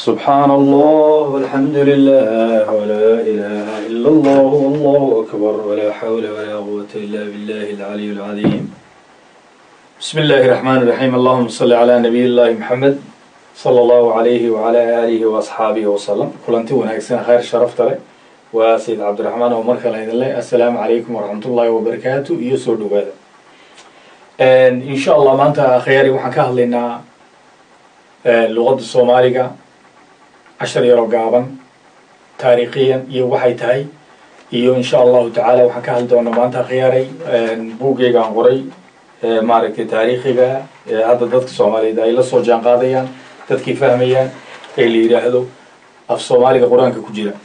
سبحان الله والحمد لله ولا إله إلا الله والله أكبر ولا حول ولا قوة إلا بالله العلي العظيم بسم الله الرحمن الرحيم اللهم صل على نبي الله محمد صلى الله عليه وعلى آله وأصحابه وسلم كلنتي وناكسنا خير شرفت له وسيد عبد الرحمن عمر كلا الله السلام عليكم ورحمة الله وبركاته يسر دوادا إن شاء الله ما أنت خياري وحن كهلنا لغة الصومالية cashar yaroo gaaban taariikhiyan iyo waxay tahay iyo insha allahu tacaala waxaan ka hadli doonaa maanta khiyaaray buuggeygaan qoray maaragtay taariikhiga ee hadda dadka soomaaliyeed ay la soo jaan qaadayaan dadkii fahmayaan ee la yidhaahdo af soomaaliga qur-aanka ku jira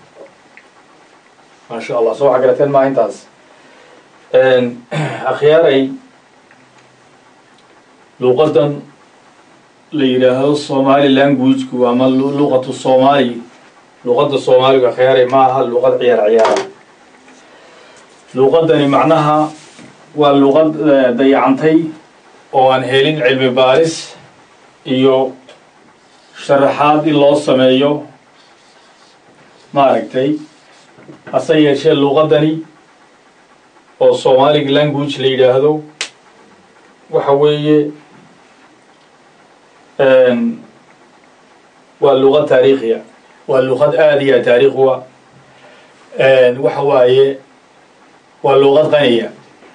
maasha allah soo waxa garateen maa intaas akhyaaray luuqadan la yidhaahdo somali languageku ama luqatu soomaali luqadda soomaaliga kheyaaray ma aha luqad ciyaar ciyaara luqadani macnaha waa luqad dayacantay oo aan helin cilmi baaris iyo sharaxaad in loo sameeyo maaragtay hase yeeshee luqadani oo somaliga language la yidhaahdo waxa weeye waa luqad taariikhiya waa luqad aada iyo taariikhuwa waxa waaye waa luqad qaniya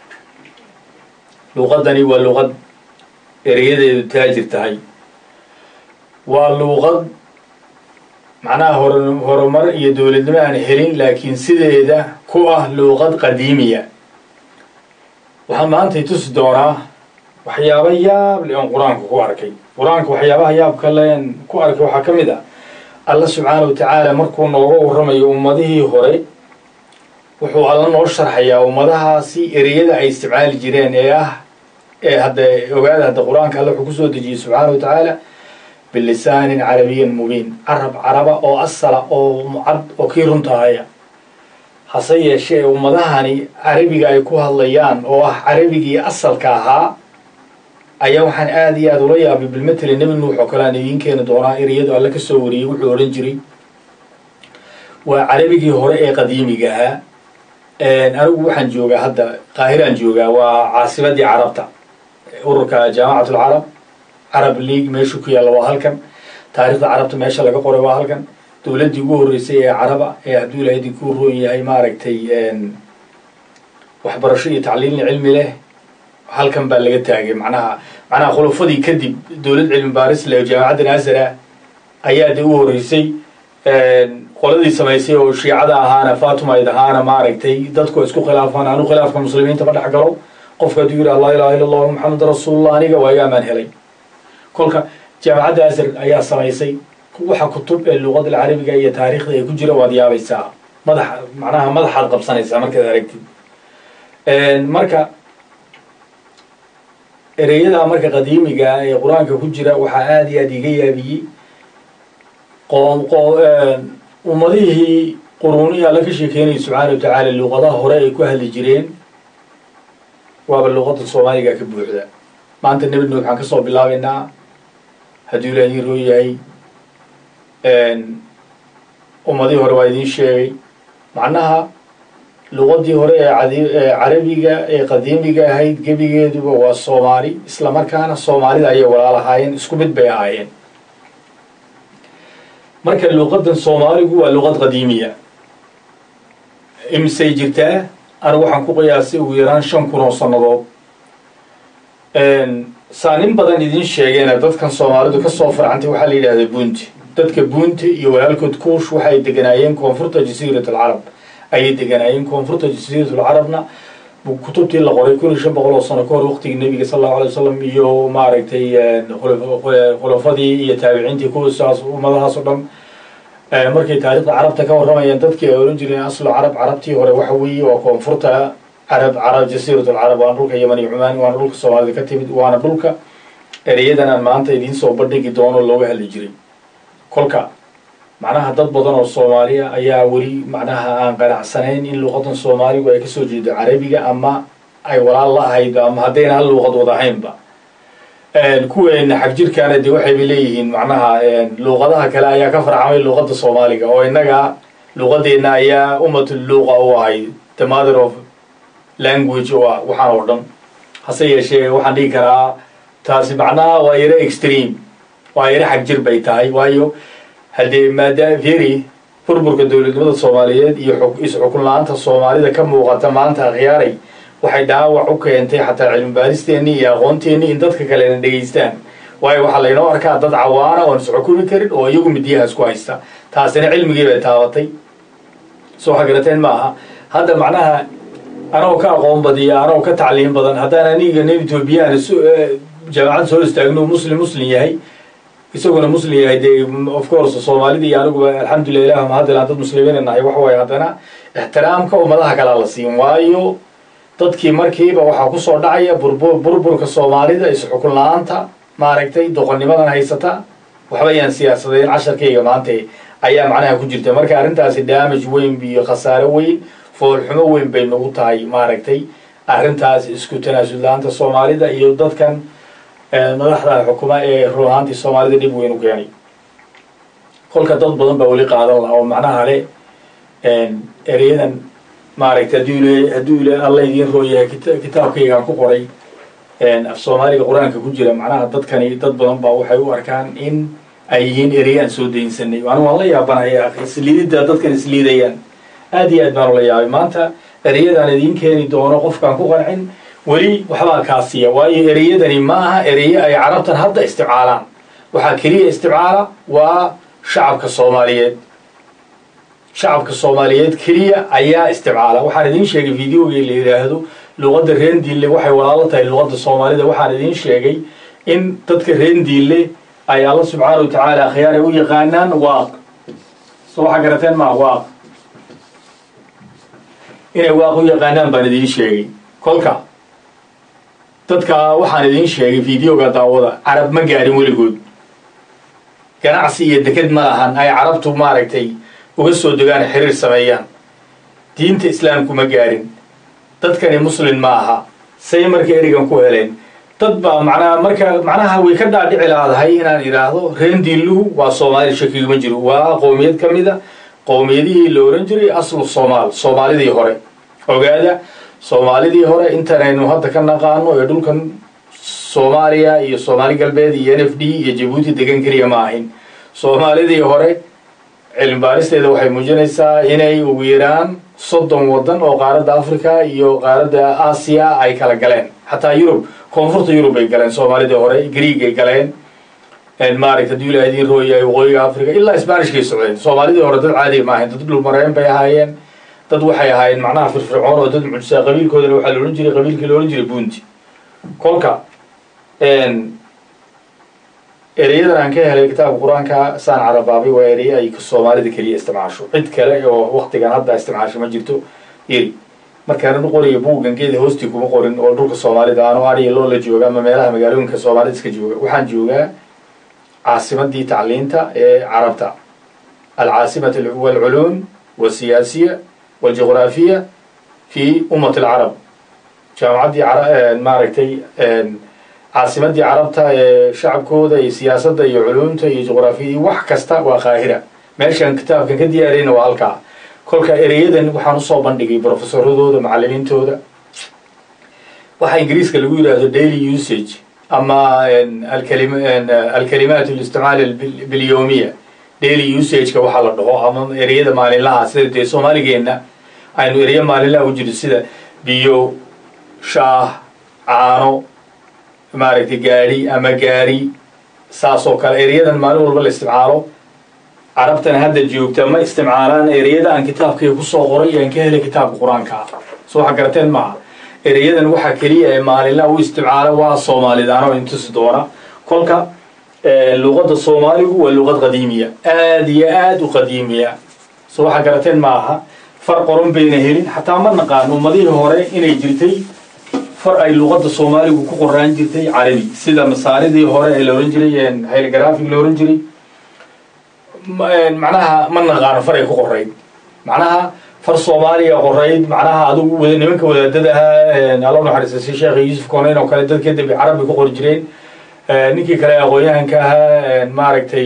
luqadani waa luqad ereyadeedu taajir tahay waa luqad macnaha hor horumar iyo dowladnimo aan helin laakiin sideeda ku ah luqad qadiimiya waxaa maantay tusi doonaa waxyaaba yaab le oon qur-aanka ku arkay qur-aanka waxyaabaha yaabka leen ku arkay waxaa ka mid ah alla subxaana wa tacaala markuu nooga warramayo ummadihii hore wuxuu alla noo sharxayaa ummadahaasi ereyada ay isticmaali jireen ee ah ee hadda ogaada hadda qur-aanka alle wuxuu kusoo dejiyey subxaana wa tacaala bilisaanin carabiyin mubiin carab caraba oo asala oo mucad oo kii runtahaya hase yeeshee ummadahani carabiga ay ku hadlayaan oo ah carabigii asalka ahaa ayaa waxaan aada iyo aada ula yaabay bilmatele nebi nuux oo kale aan idiin keeni doonaa ereyadu alle ka soo wariyey wuxuu odhan jiray waa carabigii hore ee qadiimiga ahaa anigu waxaan joogaa hadda qaahiraan joogaa waa caasimadii carabta ururka jaamacat alcarab carab league meeshu ku yaalla waa halkan taarikhda carabta meesha laga qoray waa halkan dowladdii ugu horreysay ee caraba ee hadduu ilahay idinku roon yahay maaragtay waxbarasho iyo tacliilin cilmi leh halkan baa laga taagay macnaha macnaha khulafadii kadib dowlad cilmi baaris le jaamacadda naasara ayaa dee u horreysay qoladii samaysay oo shiicada ahaana fatumayd ahaana maaragtay dadku isku khilaafaan anu khilaafka muslimiinta ma dhex galo qofka hadduu yidhi allah ilaha illa allah maxamed rasuulullah aniga waayo amaan helay kolka jaamacadda asar ayaa samaysay waxa kutub ee luqada alcarabiga iyo taariikhda ay ku jira waad yaabaysaa madax macnaha madaxaad qabsanaysaa markaad aragtid marka ereyada marka qadiimiga ee qur-aanka ku jira waxaa aada iyo aada iga yaabiyey ummadihii quruunihi alla ka sheekeynaya subxaana wa tacaala luqadaha hore ay ku hadli jireen waaba luqada soomaaliga ka buuxda maanta nebi nuux waxaan kasoo bilaabaynaa hadduu ilaah idiin roo yahay ummadihii hore waa idiin sheegay macnaha luqadii hore ee carabiga ee qadiimiga ahayd gebigeeduba waa soomaali isla markaana soomaalida ayay walaal ahaayeen isku mid bay ahaayeen marka luqadan soomaaligu waa luqad qadiimiya imisay jirtaa anigu waxaan ku qiyaasay ugu yaraan shan kun oo sannadood saa nin badan idiin sheegeena dadkan soomaalidu kasoo farcantay waxaa la yidhahdaa bunti dadka bunti iyo walaalkood kuush waxay deganaayeen koonfurta jasiirat alcarab ayay deganaayeen koonfurta jasiiratul carabna kutubtii la qoray kun iyo shan boqol oo sano ka hor waqtigii nebiga sal allahu alay wasalam iyo maaragtay khulafadii iyo taabiciintii kuwasaas ummadahaas o dhan markay taarikhda carabta ka warramayaan dadkii ay ohan jireen aslo carab carabtii hore waxa weeye waa koonfurta carab carab jasiiratul carab waana dhulka yaman iyo cumaan waana dhulka soomaalida ka timid waana dhulka ereyadan aan maanta idiin soo bandhigi doono looga hadli jiray kolka macnaha dad badan oo soomaaliya ayaa weli macnaha aan qanacsanayn in luuqadan soomaaligu ay kasoo jeedo carabiga ama ay walaal la ahayd ama haddayna hal luuqad wada ahaynba kuweena xagjirkaana dee waxayba leeyihiin macnaha luuqadaha kale ayaa ka farcamay luuqada soomaaliga oo innaga luuqadeena ayaa ummatul luuqa u ahay the mother of language oo ah waxaan oo dhan hase yeeshee waxaan dhigi karaa taasi macnaha waa yaro extreme waa yaro xagjir bay tahay waayo haddee maada very burburka dowladnimada soomaaliyeed iyo is-xukun la-aanta soomaalida ka muuqata maanta akhyaaray waxay dhaawac u keentay xataa cilmi baaristeennii iyo aqoonteennii in dadka kalena dhegaystaan waayo waxaa laynoo arkaa dad cawaana oon isxukumi karin oo iyagu midiyaha isku haysta taasina cilmigii bay taabatay soo xagarateen ma aha hadda macnaha anoo ka aqoon badiya anoo ka tacliim badan haddaan aniga nin etoobiyaan jaamacad soo istaagno muslim muslim yahay isaguna muslim yahay dee of course soomaalida iyo aniguba alxamdulilah ilah mahadilan dad muslimiina nahay waxa waaye haddana ixtiraamka ummadaha kalaa la siin waayo dadkii markiiba waxaa kusoo dhacaya burburka soomaalida is-xukun la-aanta maaragtay doqonnimadan haysata waxba yaan siyaasadeen casharkayga maanta ayaa macnaha ku jirta marka arrintaasi damage weyn iyo khasaare weyn foolxumo weyn bay nagu tahay maaragtay arrintaas isku tanaasul la-aanta soomaalida iyo dadkan madaxda xukuma ee run ahaantii soomaalida dhib weyn u keenay kolka dad badan baa weli qaadan laha oo macnaha le ereyadan maaragtay hadduu il hadduu il alla idiin roo yahay kitaabkaygaan ku qoray af soomaaliga qur-aanka ku jira macnaha dadkani dad badan baa waxay u arkaan in ay yihiin ereyaan soo daynsanay anigu waan la yaabanaya akhi isliididda dadkan isliidayaan aad iyo aad baan ula yaabay maanta ereyadaan idiin keeni doono qofkaan ku qancin weli waxbaa kaasiya waayo ereyadani ma aha ereye ay carabtan hadda isticmaalaan waxaa keliya isticmaala waa shacabka soomaaliyeed shacabka soomaaliyeed keliya ayaa isticmaala waxaan idiin sheegay videogii la yidhaahdo luqadda reendiille waxay walaalo tahay luqadda soomaalida waxaan idiin sheegay in dadka reendiille ay alla subxaana wa tacaala akhyaar ay u yaqaanaan waaq so waxaa garateen maa waaq inay waaq u yaqaanaan baan idiin sheegay kolka dadka waxaan idiin sheegay videoga daawada carab ma gaarin weligood ganacsi iyo deked ma lahan ay carabtu maaragtay uga soo degaan xiriir sameeyaan diinta islaamku ma gaarin dadkani muslin ma aha say marka erigan ku heleen dad baa macnaha marka macnaha way ka dhaadhici laadahay inaan idhaahdo reendiilluhu waa soomaali shakiguma jiro waa qowmiyad ka mida qowmiyadihii la ohan jiray aslu soomaal soomaalidii hore ogaada soomaalidii hore intanaynu hadda ka naqaano ee dhulkan soomaaliya iyo soomaali galbeed iyo n f d iyo jabuuti degan keliya ma ahin soomaalidii hore cilmi baaristeeda waxay muujinaysaa inay ugu yaraan soddon waddan oo qaaradda africa iyo qaaradda aasiya ay kala galeen xataa yurub koonfurta yurub ay galeen soomaalidii hore greeg ay galeen maaragta hadduu ilaha idiin rooyahay waqooyiga africa ilaa sbanishkay socdeen soomaalidii hore dad caadi ma ahayn dad dhulmareen bay ahaayeen dad waxay ahaayeen macnaha firfircoon oo dad mucjisaa qabiilkoodana waxaa la odhan jiray qabiilkii la odhan jiray bunti kolka ereyadan aan ka helay kitaabka qur-aanka saan carabaabay waa ereye ay soomaalida keliya isticmaasho cid kale oo waktigan hadda isticmaasho ma jirto yeri markaan u qoriyo buuggangeeda hoostii kuma qorin oo dhulka soomaalida aanu ariya loo la jooga ama meelaha magaalooyinka soomaalida iska jooga waxaan joogaa caasimadii tacliinta ee carabta alcaasimat walculuum walsiyaasiya waljuqraafiya fi ummat alcarab jaamacaddii maaragtay caasimadii carabta ee shacabkooda iyo siyaasadda iyo culuumta iyo juqraafiyadii wax kasta waa qaahira meeshaan kitaabkan ka diyaariyna waa halkaa kolka ereyadan waxaan usoo bandhigay brofesoradooda macalimiintooda waxaa ingiriiska lagu yidhaahdo daily usage ama alkalimaat listicmaal bilyowmiya daily usageka waxaa la dhaho ama ereyada maalinlaha sida dee soomaaligeenna aynu ereya maalinlaha u jiro sida biyo shaah caano maaragtay gaadhi ama gaari saas oo kale ereyadan maalin walba la isticmaalo carabtan hadda joogta ma isticmaalaan ereyada aan kitaabkayga kusoo qoray aan ka helay kitaabka qur-aanka ah so waxa garateen maaha ereyadan waxaa keliya ee maalinlaha u isticmaala waa soomaalidaanoo intusi doona kolka luqadda soomaaligu waa luqad qadiimiya aad iyo aad u qadiimiya so waxaa garateen ma aha far qoran bayna helin xataa ma naqaan ummadihii hore inay jirtay far ay luqadda soomaaligu ku qoraan jirtay carabi sida masaaridii hore ee la ohan jiray hylographig la ohan jiray macnaha ma naqaano far ay ku qorayd macnaha far soomaaliya qorayd macnaha adigu nimanka wadaadada ahaa alla naxariista si sheekh yuusuf koneyn oo kale dadka dambe carabi ku qori jireen ninkii kale aqoon-yahanka ahaa maaragtay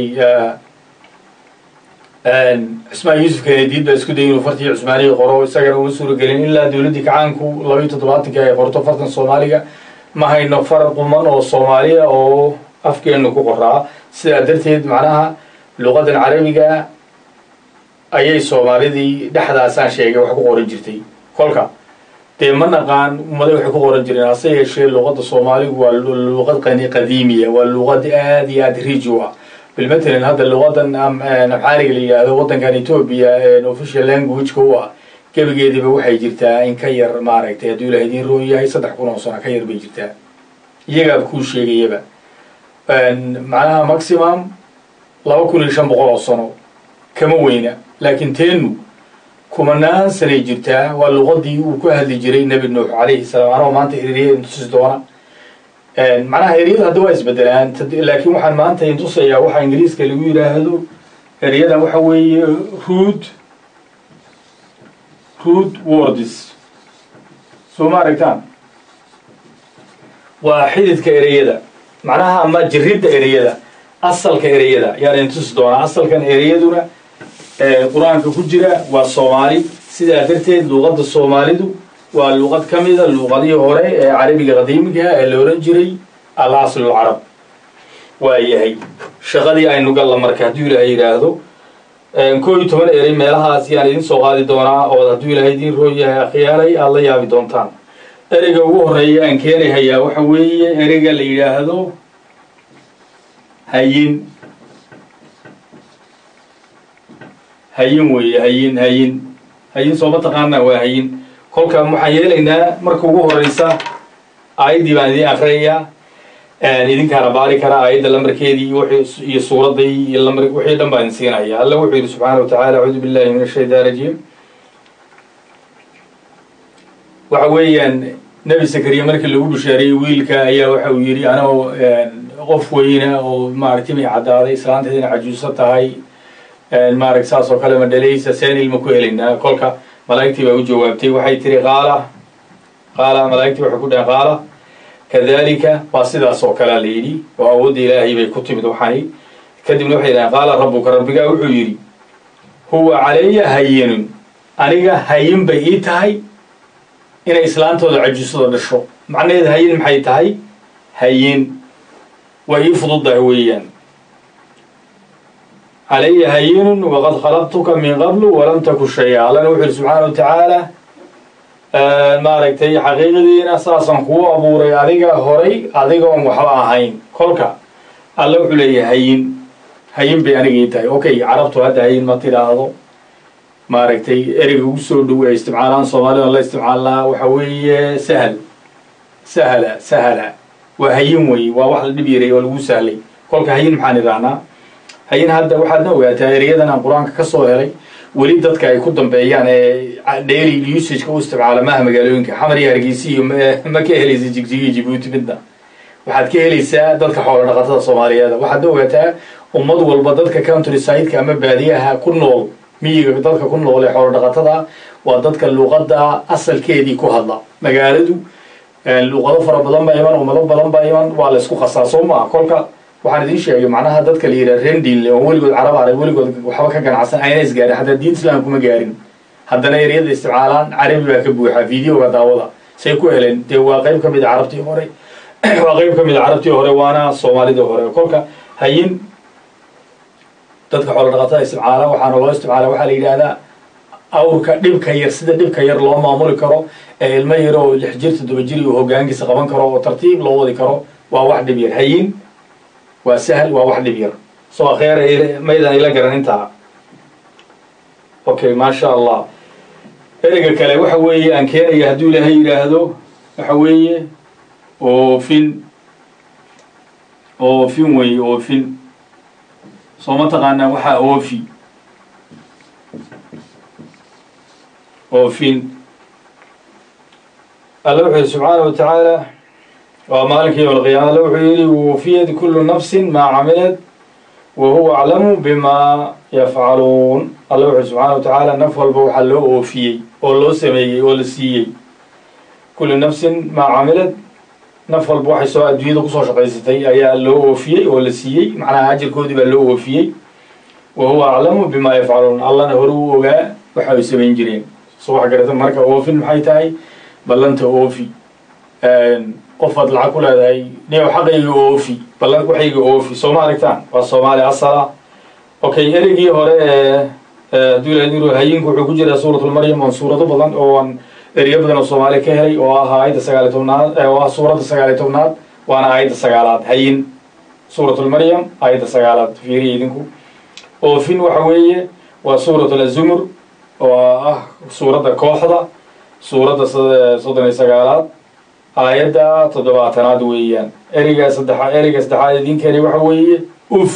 cismaan yuusuf kenediid baa isku dayay inuu fartii cusmaaniga qoro isagana uma suuragelin ilaa dowladdii kacaanku labaiyo toddobaatanki ay qorto fartan soomaaliga ma hayno far quman oo soomaaliya oo afkeenu ku qoraa sidaa darteed macnaha luqadan carabiga ayay soomaalidii dhexdaasaan sheegay wax ku qoran jirtay kolka dee ma naqaan ummaday waxay ku qoran jireen hase yeeshee luqadda soomaaligu waa luqad qani qadiimiya waa luqad aada iyo aada riji u ah bilmatalan hadda luqadan amxaariga la yidhaahdo waddankan etoobiya official languageka u ah gebigeediba waxay jirtaa in ka yar maaragtay hadduu ilaha idiin roon yahay saddex kun oo sano ka yar bay jirtaa iyagaaba kuu sheegayaba macnaha maximum laba kun iyo shan boqol oo sano kama weyna laakiin teenu kumanaan sanay jirtaa waa luqadii uu ku hadli jiray nebi nuux calayhi salaam anoo maanta eriyada intusi doona macnaha eriyada hadda waa isbedelaan laakiin waxaan maanta intusayaa waxaa ingiriiska lagu yidhaahdo eryadan waxa weeye rood rood words soo ma aragtaan waa xididka ereyada macnaha ama jiridda ereyada asalka ereyada yaan intusi doonaa asalkan ereyaduna qur-aanka ku jira waa soomaali sidaa darteed luqadda soomaalidu waa luqad ka mida luqadihii hore ee carabiga qadiimiga ee la ohan jiray al aslulcarab waa yahay shaqadii aynu galla marka hadduu ilaahay yidhaahdo koo iyo toban erey meelahaas yaan idin soo qaadi doonaa oo hadduu ilaahay idiin roon yahay akhyaalay aada la yaabi doontaan ereyga ugu horeeya aan keenahayaa waxa weeye ereyga la yidhaahdo hayin hayin weeye hayin hayin hayin sooma taqaanaa waa hayin kolka waxaan yeelaynaa marka ugu horeysa aayaddii baan idiin akrinayaa idinkaana baari karaa aayadda lamarkeedii iyo suuradday iyo lamar wixii dhan baan idin siinaya alla wuxuu yidhi subxaana wa tacala acuudu billahi min ashaytaan rajiim waxa weeyaan nebi sakariya markii lagu bishaariyey wiilka ayaa waxa uu yidhi anoo qof weyna oo maaragtay may caddaaday islaanteedina cajuuso tahay maaragt saas oo kale ma dhalaysa seen ilma ku helaynaa kolka malaa'igtii baa u jawaabtay waxay tiri qaala qaala malaa'igtii waxay ku dhaheen qaala kadalika waa sidaas oo kalea la yidhi oo awoodda ilaahay bay ku timid waxani kadibna waxay dhaheen qaala rabbuka rabbigaa wuxuu yidhi huwa calaya hayinun aniga hayin bay ii tahay inay islaantooda cajuusada dhasho macnaheed hayin maxay tahay hayin waa ii fududdahay weeyaan calaya hayinun waqad khalaqtuka min qablu walam taku shaya allana wuxu yidhi subxaana wa tacaala maaragtay xaqiiqadiina saasaan kuu abuuray adiga horay adigoon waxba ahayn kolka alla wuxuu leeyahay hayin hayin bay aniga ii tahay okay carabtu hadda hayin ma tidhaahdo maaragtay ereyga ugu soo dhow ee isticmaalaan soomaalida la isticmaalnaa waxa weeye sahal sahla sahala waa hayin wey waa wax la dhib yaray oo lagu sahlay kolka hayin maxaan idhahnaa hayin hadda waxaadna ogaataa ereyadan aan qur-aanka ka soo helay weli dadka ay ku dambeeyaan ee daily usageka u isticmaala maaha magaalooyinka xamar iyo hargeysa iyo ma ka helaysa jigjigiyo jibuuti midna waxaad ka helaysaa dadka xoolo dhaqatada soomaaliyeed waxaadna ogaataa ummad walba dadka country sideka ama baadiyaha ku nool miyiga dadka ku nool ee xoolo dhaqatada waa dadka luuqadda asalkeedii ku hadla magaaladu luuqado fara badan baa iman ummado badan baa iman waa la isku qasaa soo maa kolka waxaan idiin sheegay macnaha dadka la yidhaha rendinle oo weligood carab arag weligood waxba ka ganacsan ayna isgaarin hataa diin islam kuma gaarin haddana eryada isticmaalaan carabi baa ka buuxa videoga daawada say ku heleen dee waa qayb ka mid a carabtii hore waa qayb ka mid a carabtii hore waana soomaalidii hore kolka hayin dadka xoolo dhaqatada isticmaala waxaana loo isticmaala waxaa la yidhaahdaa awrka dhibka yar sida dhibka yar loo maamuli karo ee ilmo yar oo lix jir toddoba jir uu hogaankiisa qaban karo oo tartiib loo wadi karo waa wax dhib yar hayin waa sahl waa wax dhib yar soo akheer maydaan ila garan intaa okay maasha allah ereyga kale waxa weeye aan keenaya hadduu ilaahay yidhaahdo waxa weeye oofin oofin weeye oofin soo ma taqaanaa waxaa oofi oofin alla wuxuu yihi subxaana wa tacaala waa maalinka yowm alqiyaama alla wuxuu yidhi wufiyat kullu nafsin maa camilad wa huwa aclamu bima yafcaluun alla wuxuu subxaana wa tacaala naf walba waxaa loo oofiyey oo loo sameeyey oo la siiyey kullu nafsin maa camilad naf walba waxay soo adduunyada kusoo shaqaysatay ayaa loo oofiyey oo la siiyey macnaha ajirkoodii baa loo oofiyey wa huwa aclamu bima yafcaluun allana hore u ogaa waxa ay samayn jireen soo wax garata marka oofin maxay tahay ballanta oofi qofaad lacag ku leedahay niyow xaqayga oofi ballan waxayga oofi soo ma aragtaan waa soomaali asala okay ereygii hore ee hadduu hayinku wuxuu ku jiraa suuratulmaryam oon suurado badan ooan eryo badan oo soomaali ka helay oo ah aayadda sagaaliy tobnaad oo ah suuradda sagaaliy tobnaad waana aayadda sagaalaad hayin suuratulmaryam aayadda sagaalaad fiiriya idinku oofin waxa weeye waa suuratul azumur oo ah suuradda kooxda suuradda soddon iyo sagaalaad aayadda toddobaatanaad weeyaan ereyga saddexa ereyga saddexaad idinkani waxa weeye uf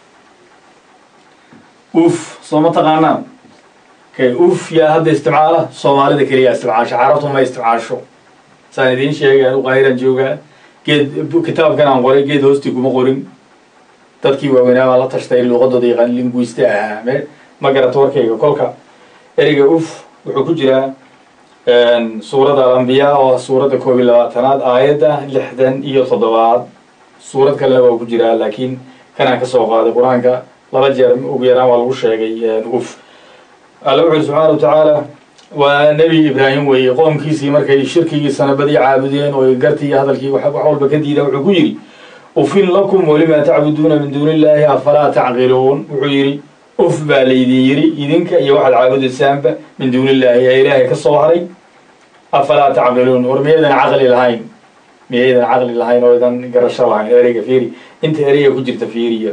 uf soo ma taqaanaan kay uf yaa hadda isticmaala soomaalida keliyaa isticmaasho carabtu ma isticmaasho saan idiin sheegay anu qaahiraan joogaa geed kitaabkan aan qoray geed hoostii kuma qorin dadkii waaweynaa baan la tashtay luuqadooda yaqaan linguiste ahaa me ma garato warkayga kolka ereyga uf wuxuu ku jiraa suuradda alambiyaa oo ah suuradda koob iyo labaatanaad aayadda lixdan iyo toddobaad suurad kalena waa ku jiraa laakiin kanaan ka soo qaaday qur-aanka laba jeer ugu yaraan waa lagu sheegay uf alla wuxu uri subxaana wa tacaala waa nebi ibraahim weeye qoomkiisii markay shirkigii sanabadii caabudeen oo gartii iyo hadalkii wax walba ka diida wuxuu ku yidhi ufin lakum walimaa tacbuduuna min duuni illaahi afalaa tacqiluun wuxuu yidhi uf baa laydin yidhi idinka iyo waxaad caabudaysaanba min duuni illaahi ee ilaahay ka soo haray afalaa tacqiluun war miyaydan caqli lahayn miyaydan caqli lahayn oo idan garasho lahayn ereyga fiiri inta ereyga ku jirta fiiriya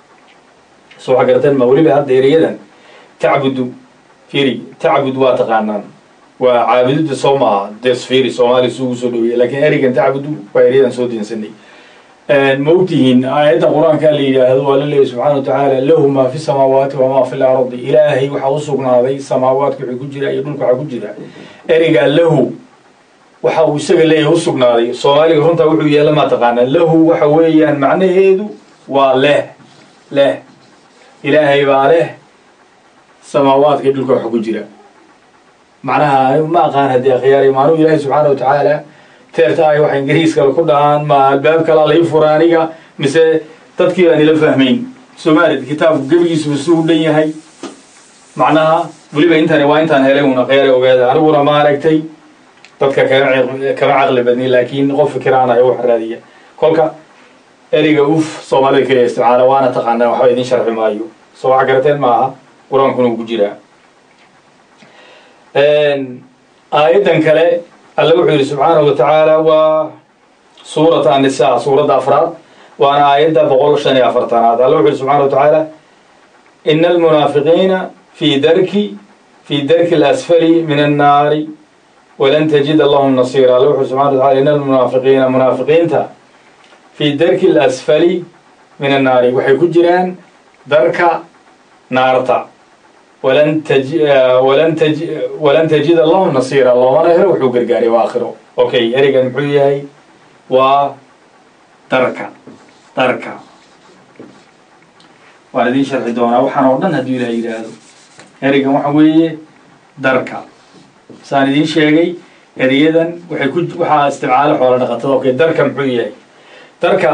soo waxa garateen ma weliba hadda ereyadan tacbudu fiiri tacbud waa taqaanaan waa caabudida soo ma aha des fiiri soomaaliya suugu soo dhaweeya lakiin ereygan tacbudu waa eryadan soo deensanay ma ogtihiin aayadda qur-aanka la yidhaahdo waa la leeyahy subxaana wa tacaala lahu maa fi samaawaati wamaa fi lardi ilaahay waxaa u sugnaaday samaawaadka wixii ku jira iyo dhulka waxaa ku jira ereygaa lahu waxa uu isaga leeyahay u sugnaaday soomaaliga runtaa wuxuu yeela maa taqaanaa lahu waxa weeyaan macnaheedu waa leh leh ilaahay baa leh samaawaadka iyo dhulka waxa ku jira macnaha ma aqaan haddii akhyaari maanuu ilaahay subxaana wa tacaala teerta ay waxa ingiriiskale ku dhahaan ma albaab kalaa lai fura aniga mise dadkii baan ila fahmayn soomaalid kitaabku gebigiisuba suu u dhan yahay macnaha weliba intani waa intaan helay una khyaari ogaada aniguna ma aragtay dadka kama kama caqli badni laakiin qof fikiraan ay wax raadiya kolka ereyga uf soomaalida keliya isticmaala waana taqaanaa waxba idin sharxi maayo soo wax garateen maaha qur-aankuna uu ku jiraa aayaddan kale alle wuxuu yidhi subxaanahu wa tacaala waa suurat annisaa suuradda afraad waana aayadda boqol shan iyo afartanaad alle wuxu yidhi subxana wa tacaala ina almunaafiqiina fii darki fii darki alasfali min annaari walan tajida lahum nasiira alle wuxu subxana wa tacala ina almunaafiqiina munaafiqiinta fii darki alasfali min annaari waxay ku jiraan darka naarta walan taji walan taji walan tajida lahum nasiira loomana helo wuxuu gargaaray waa aakhiro okay ereygan muxuu yahay waa darka darka waan idin sharxi doonaa waxaan oo dhan hadduu ilaah yidhaahdo ereygan waxa weeye darka saan idiin sheegay ereyadan waxay ku waxaa isticmaala xoola dhaqatada okay darka muxuu yahay darka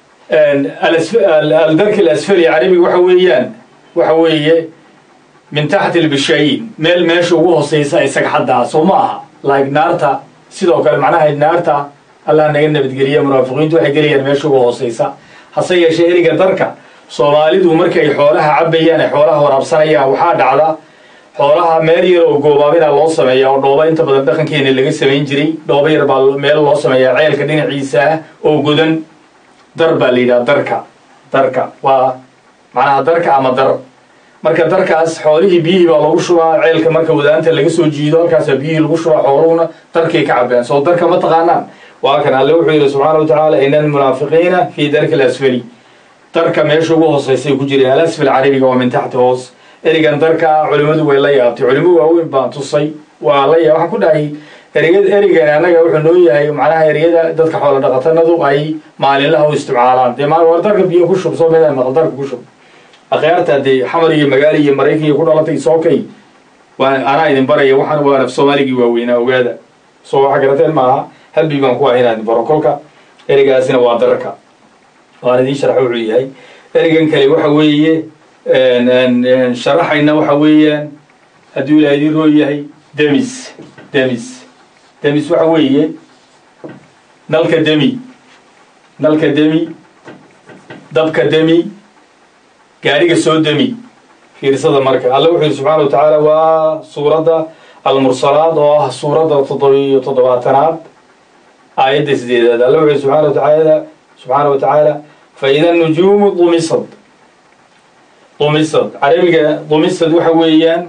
aldarki alasfali carabiga waxa weeyaan waxa weeye min taxti lbishaayin meel meesha ugu hooseysa isaga xaddaa soo ma aha like naarta sidoo kale macnaha naarta allah naga nabadgeliya munaafiqiintu waxay gelayaan meesha ugu hooseysa hase yeeshee eriga darka soomaalidu markii ay xoolaha cabayaan ay xoolaha waraabsanayaan waxaa dhacda xoolaha meel yar oo goobaabina loo sameeya oo dhooba inta badan dhaqankeena laga samayn jiray dhooba yar baa meel loo sameeyaa ceelka dhinaciisa ah oo godan dar baa la yidhaha darka darka waa macnaha darka ama dar marka darkaas xoolihii biyihii baa lagu shubaa ceelka marka wadaanta laga soo jiido halkaasa biyihii lagu shubaa xooluhuna darkay ka cabeen soo darka ma taqaanaan waa kan alle wuxuu yidhi subxaana wa tacaala ina almunaafiqiina fii darki alasfali darka meesha ugu hooseysay ku jireen alasfal carabiga waa min taxti hoos erigan darka culimmadu way la yaabtay culimo waaweyn baan tusay waa la yaab waxaan ku dhahay ereyad ereygan annaga wuxuu noo yahay macnaha ereyada dadka xoola dhaqatanadu ay maalinlaha u isticmaalaan dee maal war darka biyo ku shub soo meedaan maqal darka ku shub akhyaarta dee xamar iyo magaali iyo maraykan iyo ku dhalatay sookay waa anaa idin baraya waxaan waa naf soomaaligii waaweynaa ogaada soo waxa garateen maaha halbi baan ku ah inaan idin baro kolka ereygaasina waa darka waan idiin sharxa wuxuu yahay ereygan kale waxa weeye sharaxayna waxa weeyaan hadduu ilaa idin roo yahay demis demis demis waxa weeye nalka demi nalka demi dabka demi gaadhiga soo demi fiirsada marka alle wuxuu yidhi subxaana wa tacaala waa suuradda almursalaad oo ah suuradda toddobiyo toddobaatanaad aayadda sideedaad alle wuxuu yidhi subxana wa tacaala subxaana wa tacaala faida nujuumu dumisad dumisad carabiga dumisad waxa weeyaan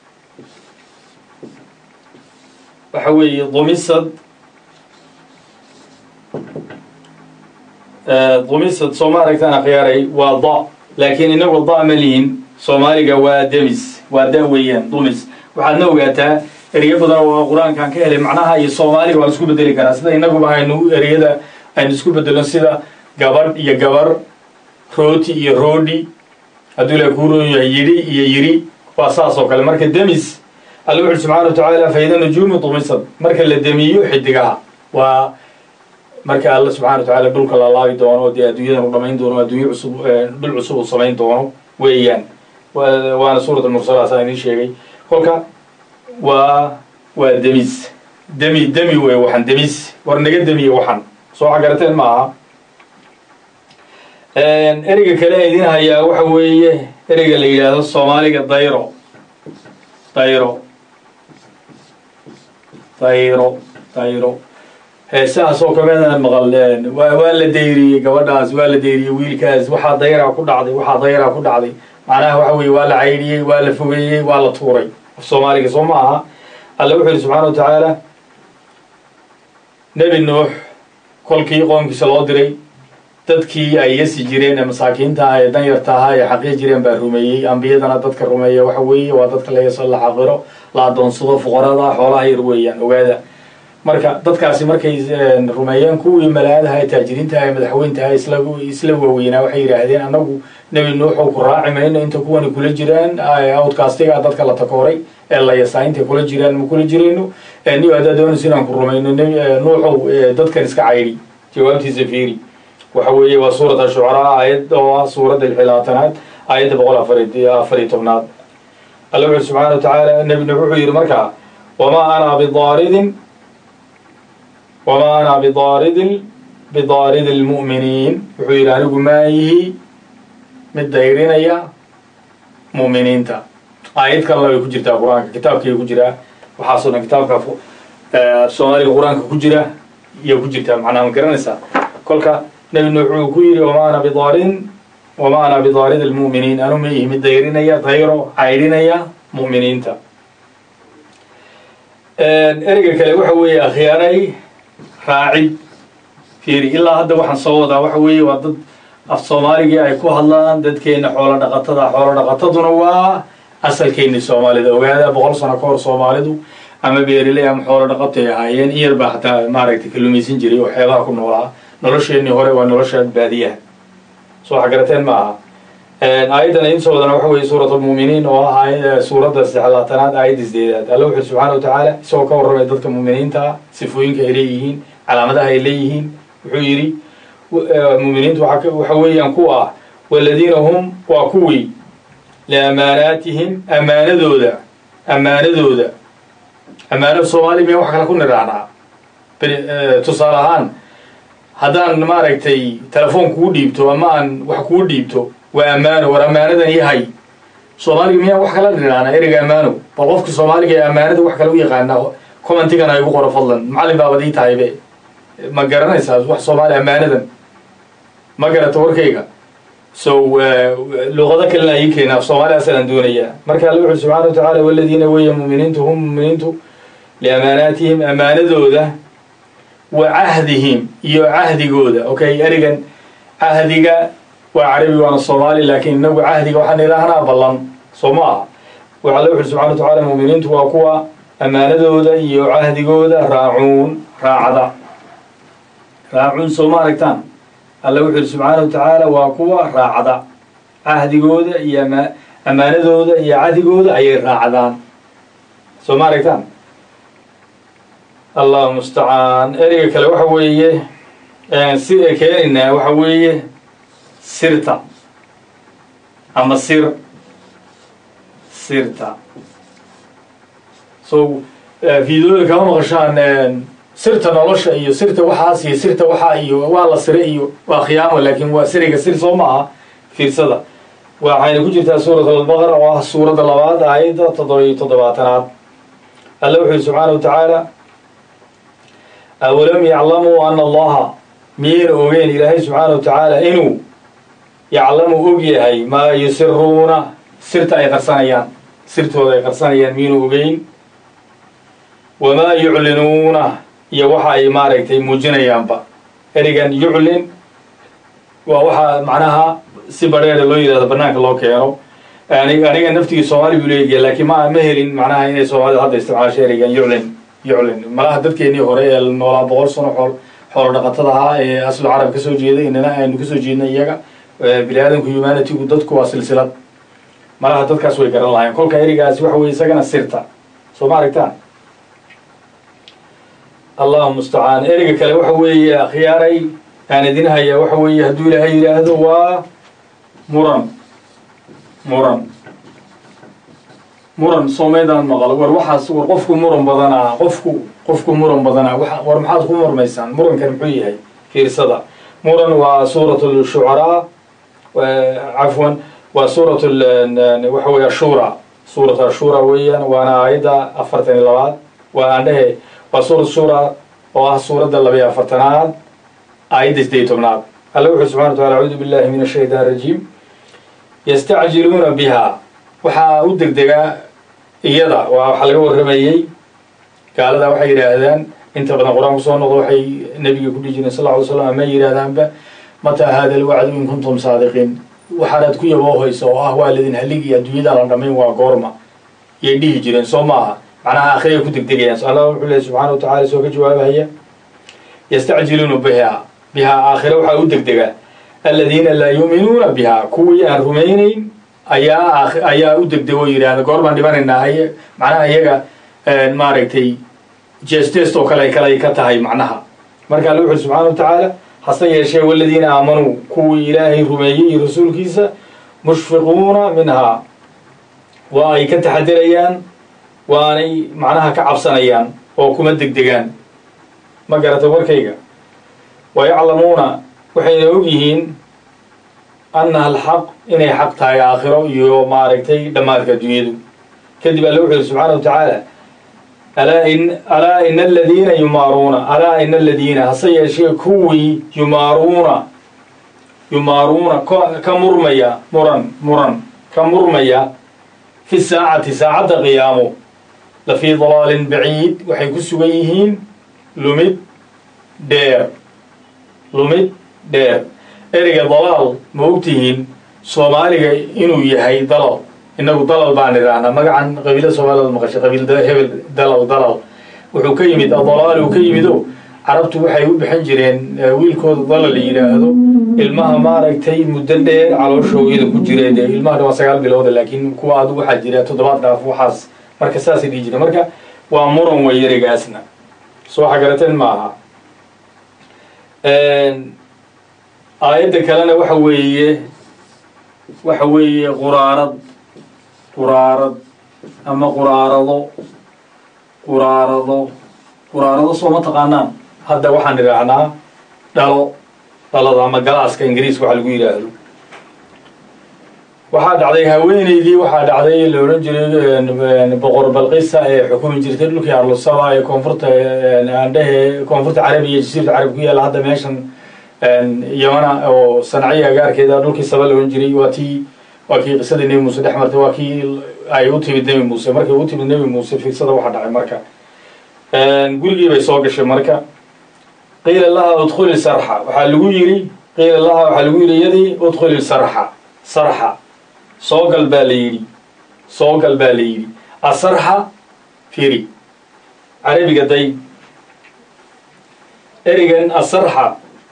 waxa weeye dumisad dumisad soo ma aragtaan akhyaaray waa da laakiin inagu da ma lihin soomaaliga waa demis waa da weeyaan dumis waxaadna ogaataa ereyo badan oo qur-aankaan ka helay macnaha iyo soomaaliga waan isku bedeli karaa sida inaguba aynu ereyada aynu isku bedelno sida gabadh iyo gabar rooti iyo roodhi hadduu ila kuuroon yahay yidhi iyo yidhi waa saas oo kale marka demis alla wuxuuri subxana wa tacaala faida nujuumu dumisad marka la demiyo xidigaha waa marka alla subxana wa tacaala dhulka la laabi doono oo dee adduunyadan u dhamayn doono adduunye cusub dhul cusub uu samayn doono weeyaan waana suurat almursalaat aan idiin sheegay kolka waa waa demis demi demi wey waxan demis war naga demiye waxan soo xagarateen ma aha ereyga kale idin hayaa waxa weeye ereyga la yidhaahdo soomaaliga dayro dayro dayro dayro heesahaas oo kamida maqal waa la dayriyey gabadhaas waa la dayriyey wiilkaas waxaa dayraa ku dhacday waxaa dayraa ku dhacday macnaha waxa weeye waa la caydhiyey waa la fogeeyey waa la tuuray af soomaaliga soo ma aha alle wuxuu yihi subxana wa tacaala nebi nuux kolkii qoomkiisa loo diray dadkii ay yasi jireen ee masaakiinta ah ee danyarta ahaa ee xaqii jireen baa rumeeyey ambiyadana dadka rumeeya waxa weeye waa dadka la yaso la xaqiro la adoonsado fuqarada xoolaha yar weeyaan ogaada marka dadkaasi markay rumeeyeen kuwii malaadaha ee taajiriintaha ee madaxweyntaha isla isla waaweynaa waxay yidhaahdeen annagu nebi nuuxow ku raaci mayno inta kuwani kula jiraan outcastiga dadka la takooray ee la yasaa intay kula jiraan ma kula jirayno niyo haddaa doonayso inaan ku rumayno nuuxow dadkan iska caydi jawaabtiisa fiiri waxa weeye waa suurat ashucaraa aayad oo ah suuradda lxilaatanaad aayadda boqol afariyo tobnaad alla wuxu subxana wa tacaala nebi nuux wuxuu yidhi markaa wamaa ana bidaaridin wamaa ana bidaaridin bidaaridi lmu'miniin wuxuu yidhi anigu maayihi mid dayrinaya mu'miniinta aayad kalena way ku jirtaa qur-aanka kitaabkay ku jiraa waxaasoo dhan kitaabka soomaaliga qur-aanka ku jira iyo ku jirtaa macnaha ma garanaysaa kolka nebi nuux wuxuu ku yidhi wamaa ana bidaarin wamaa ana bidaarid almu'miniin anu ma ihi mid dayrinaya dayro caydhinaya mu'miniinta ereyga kale waxa weeye akhyaaray raacid fiiri ilaa hadda waxaan soo wadaa waxa weeye waa dad af soomaaligii ay ku hadlaan dadkeena xoolo dhaqatada xoolo dhaqataduna waa asalkeeni soomaalida ogaada boqol sano ka hor soomaalidu ama beeriley ama xoolo dhaqato ay ahaayeen in yar baa hataa maaragtay kalumaysan jiray oo xeebaha ku noolaa nolosheenii hore waa nolosha baadiyaha soo xagarateen ma aha aayaddan idin soo wadana waxa weeye suurat almu'miniin oo ah suuradda saxlaatanaad aayadda sideedaad alla wuxuu subxana wa tacaala isagoo ka warramay dadka mu'miniinta ah sifooyinka ay leeyihiin calaamadaha ay leeyihiin wuxuu yidhi mu'miniintu waxa weeyaan kuwa ah waladiina hum waa kuwii liamaanaatihim ammaanadooda ammaanadooda ammaanada soomaaliya miya wax kale ku nidhaacnaa tusaale ahaan haddaan maaragtay telefoon kuu dhiibto ama aan wax kuu dhiibto waa ammaano war ammaanadan yahay soomaaliga miyaa wax kala nidhaacnaa ereyga ammaano bal qofkii soomaaliga ee ammaanada wax kale u yaqaanaa commentigan ay ugu qoro fadlan macallin baabad ii tahaybe ma garanaysaa wax soomaali ammaanadan ma garata warkayga so luqado kalena ii keenaa soomaalidaasaan doonayaa marka alla wuxu subxana wa tacaala waladiina weya muminiintu hum muminiintu liamaanaatihim ammaanadooda wa cahdihim iyo cahdigooda okay erigan cahdiga waa carabi waana soomaali laakiin inagu cahdiga waxaan idhaahnaa ballan soo ma aha waxa alla wuxu subxana wa tacaala muminiintu waa kuwa ammaanadooda iyo cahdigooda raacuun raacda raacuun soo ma aragtaan alla wuxu yihi subxaana wa tacaala waa kuwa raacda cahdigooda iyo ammaanadooda iyo cahdigooda ayay raacdaan soo ma aragtaan allahu mustacaan ereyga kale waxa weeye si keenaynaa waxa weeye sirta ama sir sirta so fiidooda kama maqashaan sirta nolosha iyo sirta waxaas iyo sirta waxaa iyo waa la sire iyo waa khiyaamo laakiin waa siriga sir soo ma aha fiirsada waxayna ku jirtaa suurat albaqara oo ah suuradda labaad aayadda toddoba iyo toddobaatanaad alla wuxu yhi subxaana wa tacaala awalam yaclamuu ana allaha miyayna ogeyn ilaahay subxaana wa tacaala inuu yaclamu og yahay maa yusiruuna sirta ay qarsanayaan sirtooda ay qarsanayaan miyayna ogeyn wamaa yuclinuuna iyo waxa ay maaragtay muujinayaanba erigan yuclin waa waxaa macnaha si badheeda loo yidhahdo banaanka loo keeno aniga naftigii soomaali buu leeyahay laakiin ma ma helin macnaha inay soomaalida hadda isticmaasho erigan yuclin yuclin malaha dadkeenii hore ee noolaa boqol sano xool xoolo dhaqatada ahaa ee aslu carab kasoo jeeday inana aynu kasoo jeednay iyaga bini aadamku humanitygu dadku waa silsilad malaha dadkaas way garan lahayen kolka erigaasi waxa weye isagana sirta soo ma aragtaan allahu mustacaan ereyga kale waxa weeye akhyaaray aan idin hayaa waxa weeye hadduu ilaahay yidhaahdo waa muran muran muran soomaydaan maqal war waxaas war qofku muran badanaa qofku qofku muran badanaa war maxaad ku murmaysaan murankan muxuu yahay fiirsada muran waa suurat shucaraa cafwan waa suurat waxa weye ashura suurat ashura weeyaan waana aayadda afartan iyo labaad waa aan dhehe waa suurat shura oo ah suuradda labayo afartanaad aayadda sideed tobnaad alla wuxuu subxana wa tacala acuudu billahi min ashaytaan rajiim yastacjiluuna biha waxaa u degdegaa iyada waa waxaa laga warramayey gaalada waxay yidhaahdaan inta badan qur-aan kusoo noqdo waxay nebiga ku dhihi jireen sal lla alay slam ama yidhahdaanba mataa hada alwacdu in kuntum saadiqiin waxaanaad ku yaboohaysa oo ah waa ladin haligi adduunyada la dhamayn waa goorma yay dhihi jireen soo maaha macnaha akhiraya ku degdegayaan allah wuxuu lehy subxana wa tacala soo ka jawaabahaya yastacjiluuna biha bihaa aakhire waxaa u degdegaa aladiina laa yuuminuuna biha kuwii aan rumaynayn ayaa ayaa u degdego yidhahda goor baan dhibanaynaa ay macnaha iyaga maaragtay jestest oo kale kale ka tahay macnaha marka alla wuxuuri subxana wa tacaala hase yeeshee waladiina aamanuu kuwii ilaahay rumeeyey iyo rasuulkiisa mushfiquuna minhaa waa ay ka taxadirayaan waanay macnaha ka cabsanayaan oo kuma degdegaan ma garata warkayga wa yaclamuuna waxayna og yihiin annaha alxaq inay xaq tahay aakhiro iyo maaragtay dhammaadka adduunyadu kadib alle wuxu yidhi subxaana wa tacaala alaa in alaa ina aladiina yumaaruuna alaa ina aladiina hase yeeshee kuwii yumaaruuna yumaaruuna ka murmaya muran muran ka murmaya fi saacati saacadda qiyaamo la fii dalaalin baciid waxay ku sugan yihiin lumid dheer lumid dheer ereyga dalaal ma ogtihiin soomaaliga inuu yahay dalal inagu dalal baan idhaahnaa magacan qabiilada soomaalida maqashay qabiil hebel dalal dalal wuxuu ka yimid adalaal uu ka yimido carabtu waxay u bixin jireen wiilkooda dalal la yidhaahdo ilmaha maaragtay muddo dheer calooshooyada ku jira dee ilmaha waa sagaal bilooda laakiin kuwa adu waxaa jira toddobaad dhaaf waxaas marka saasay dhihi jireen marka waa muran way ereygaasna soo xagarateen ma aha aayadda kalena waxa weeye waxa weeye quraarad quraarad ama quraarado quraarado quraarado soo ma taqaanaan hadda waxaan idhaahnaa dhalo dhalada ama galaaska ingiriiska waxa lagu yidhaahdo waxaa dhacday haweeneydii waxaa dhacday la odhan jiray boqor balqisa ee xukumi jirtay dhulkii arlusaba ee koonfurta aandhehe koonfurta carabiya jasiirta carab ku yaalla hadda meeshan yamana oo sanacyo agaarkeeda dhulkii saba la odhan jiray waa tii waa kii qisadii nebi muuse dhex martay waa kii ay u timid nebi muuse markay u timid nebi muuse fiirsada waxa dhacay marka gurigii bay soo gashay marka qiila laha udkhuli sarxa waxaa lagu yidhi qiila laha waxaa lagu yidhi iyadii udkhuli sarxa sarxa soo gal baa la yidhi soo gal baa la yidhi asarxa firi carabiga day erigan asarxa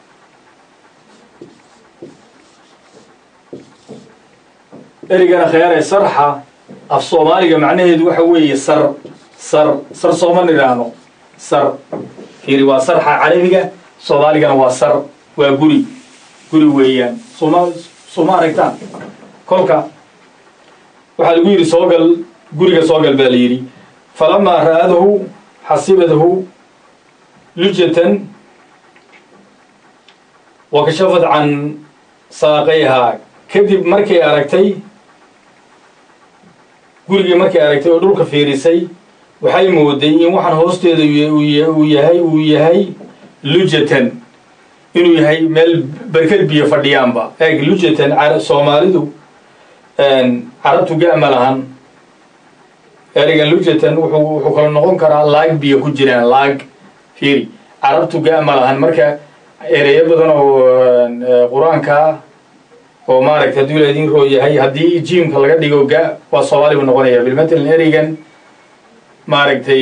erigana kheere sarxa af soomaaliga macnaheedu waxa weeye sar sar sar sooma nidhaahno sar fiiri waa sarxa carabiga soomaaligana waa sar waa guri guri weeyaan sooma sooma aragtaan kolka waxaa lagu yidhi soogal guriga soogal baa la yidhi falamaa ra'adahu xasibadahu lujatan wa kashafad can saaqayhaa kadib markay aragtay gurigii markay aragtay oo dhulka fiirisay waxay mooday in waxaan hoosteeda uu yahay uu yahay lujatan inuu yahay meel berked biyo fadhiyaanba eeg lujatan soomaalidu carabtu ga'ma lahan ereygan lujatan wuxuu wuxuu kala noqon karaa laag biyo ku jiraan laag fiiri carabtu ga'ma lahan marka ereyo badan oo qur-aanka oo maaragta hadduu la idin roo yahay haddii jiimka laga dhigo ga waa soomaali buu noqonaya bilmatalan ereygan maaragtay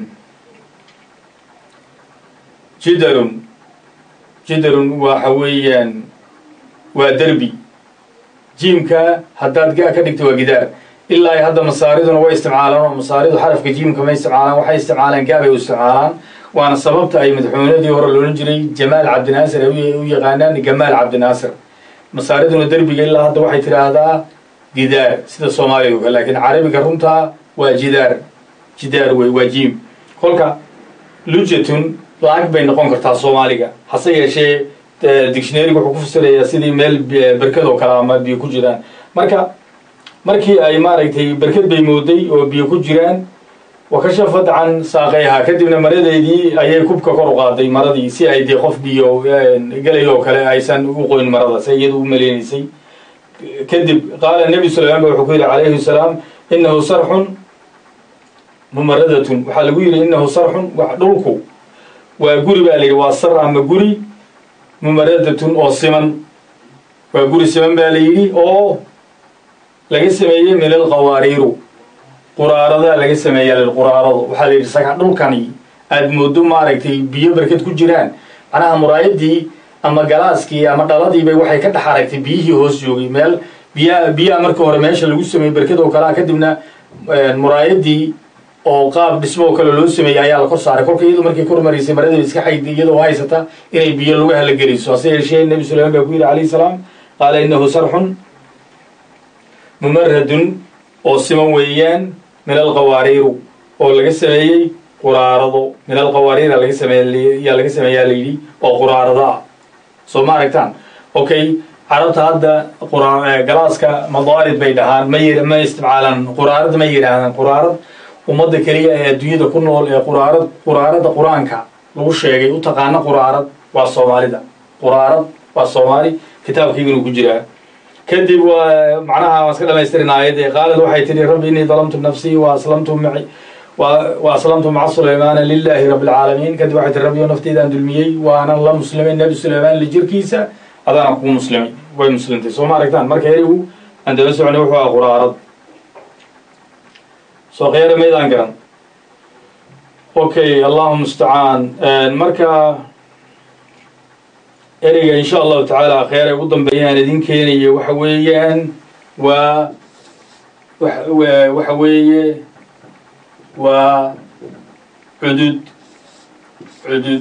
jidarun jidarun waxa weeyaan waa derbi jiimka haddaad ga ka dhigto waa gidaar ilaa hadda masaariduna way isticmaalaan oo masaaridu xarafka jiimka ma isticmaalaan waxay isticmaalaan gaabay u isticmaalaan waana sababta ay madaxweynadii hore loolan jiray jamaal cabdinaasir ay u yaqaanaan gamaal cabdinaasir masaariduna derbiga ilaa hadda waxay tidhaahdaa gidaar sida soomaaliga kale laakiin carabiga runtaa waa jidaar jidaar wey waa jiim kolka lujatun laag bay noqon kartaa soomaaliga hase yeeshee dictionaryga wuxuu ku fasirayaa sidii meel berkad oo kale ama biyo ku jiraan marka markii ay maaragtay berked bay mooday oo biyo ku jiraan wa kashafad can saaqayhaa kadibna maradeedii ayay kubka kor u qaaday maradii si ay dee qof biyo gelay oo kale aysan u qoyn marada se iyadu u maleynaysay kadib qaala nebi sulaymaan ba wuxuu ku yidhi calayhi salaam inahu sarxun mumaradatun waxaa lagu yidhi inahu sarxun dhulku waa guri baa la yidhi waa sar ama guri mumaradatun oo siman waa guri siman baa la yidhi oo laga sameeyey min alqawaariiru quraaradaa laga sameeyaa lilquraarado waxaa la yidhi saga dhulkani aada moodo maaragtay biyo berked ku jiraan macnaha muraayadii ama galaaskii ama dhaladiibay waxay ka dhex aragtay biyihii hoos joogay meel biyaa biyaha marka hore meesha lagu sameeyey berked oo kalea kadibna muraayadii oo qaab dhismo oo kale loo sameeyey ayaa la kor saaray kolka iyadu markay kor maraysay maradii iska xayd iyadoo haysata inay biyo lagu halageliso hase yeeshee nebi sulayman baa ku yidhi calayhi salaam qaala inahu sarxun mumaradun oo siman weeyaan min alqawaariiru oo laga sameeyey quraarado min alqawaariira laga sameey yaa laga sameeyaa la yidhi oo quraarado ah soo ma aragtaan okay carabta hadda galaaska madaarid bay dhahaan ma y ma isticmaalaan quraarad ma yidhaahdaan quraarad ummadda keliya ee adduunyada ku nool ee quraarad quraarada qur-aanka lagu sheegay u taqaana quraarad waa soomaalida quraarad waa soomaali kitaabkiibinu ku jiraa kadib waa macnaha waan iska dhamaystirin aayadee qaalad waxay tidhi rabbi innii dalamtu nafsii wa aslamtu maci wa aslamtu maca sulaymaana lilaahi rabbi alcaalamiin kadib waxay tihi rabbiyo nafteydaan dulmiyey waanan la muslimay nebi sulaymaan lijirkiisa adaana kugu muslimay way muslimtay soo ma aragtaan marka erigu aan daba soconay wuxuu aha quraarad soo khyaara maydaan garan okay allahu mustacaan marka ereyga insha allahu tacaala kheyr ay ugu dambeeyaan idin keenaya waxa weeyaan waa waxa weeye waa cudud cudud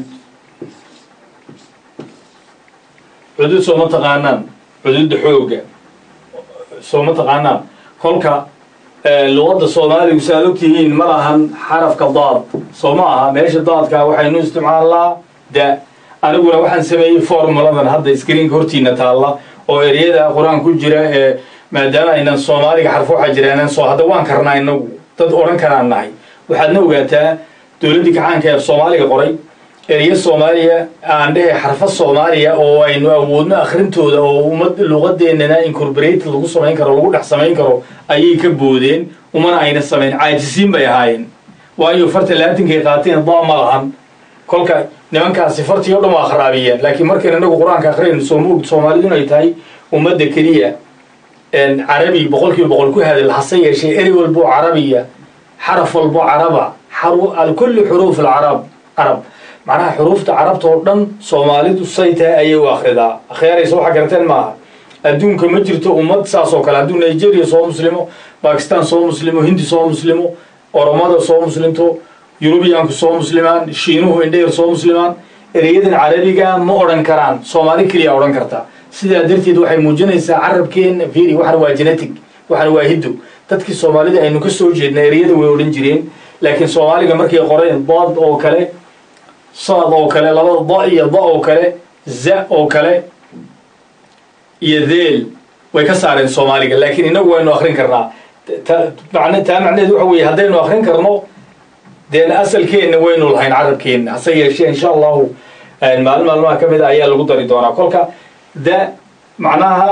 cudud soo ma taqaanaan cududda xoogga soo ma taqaanaan kolka luqadda soomaaligu si aad ogtihiin ma lahan xarafka daad soo ma aha meesha daadkaa waxaynu isticmaalnaa da aniguna waxaan sameeyey formuladan hadda screenka hortiina taalla oo ereyada qur-aan ku jira ee maadaama aynan soomaaliga xarfo waxaa jiraan soo hadda waan karnaa inagu dad odhan karaan nahay waxaadna ogaataa dowladdii kacaanka ee soomaaliga qoray ereyo soomaaliya aan dhehe xarfo soomaaliya oo aynu awoodno akhrintooda oo ummad luqadeennana incorporate lagu samayn karo lagu dhex samayn karo ayay ka boodeen umana ayna samayn caajisiin bay ahaayeen waayo farta laatinkay qaateen da ma lahan kolka nimankaasi fartii o dhan waa kharaabiyeen laakiin markaynu inagu qur-aanka akhriyaynu soo moogd soomaalidun ay tahay ummadda keliya carabi boqol kiiba boqol ku hadal hase yeeshee eri walbo carabiya xaraf walbo caraba kulli xuruuf alcarab carab macnaha xuruufta carabta oo dhan soomaalidu say tahay ayay u akhridaa akhyaaraysa waxa garateen maaha adduunka ma jirto ummad saas oo kale hadduu nigeria soo muslimo bakistan soo muslimo hindi soo muslimo oromada soo muslimto yurubiyaanku soo muslimaan shiinuhu indheyr soo muslimaan ereyadan carabiga ma odhan karaan soomaali keliya odhan karta sidaa darteed waxay muujinaysaa carabkeena firi waxana waa genetic waxana waa hiddo dadkii soomaalida aynu ka soo jeedna ereyada way odhan jireen laakiin soomaaliga markay qoreen dood oo kale saad oo kale labada do iyo da oo kale za oo kale iyo theel way ka saareen soomaaliga laakiin inagu waynu akrin karnaa man taa macnaheedu waxa weeye haddaynu akrin karno deen asalkeenna waynu lahayn carabkeenna hase yeeshee insha allahu maalin maalmaha ka mid a ayaa lagu dari doonaa kolka da macnaha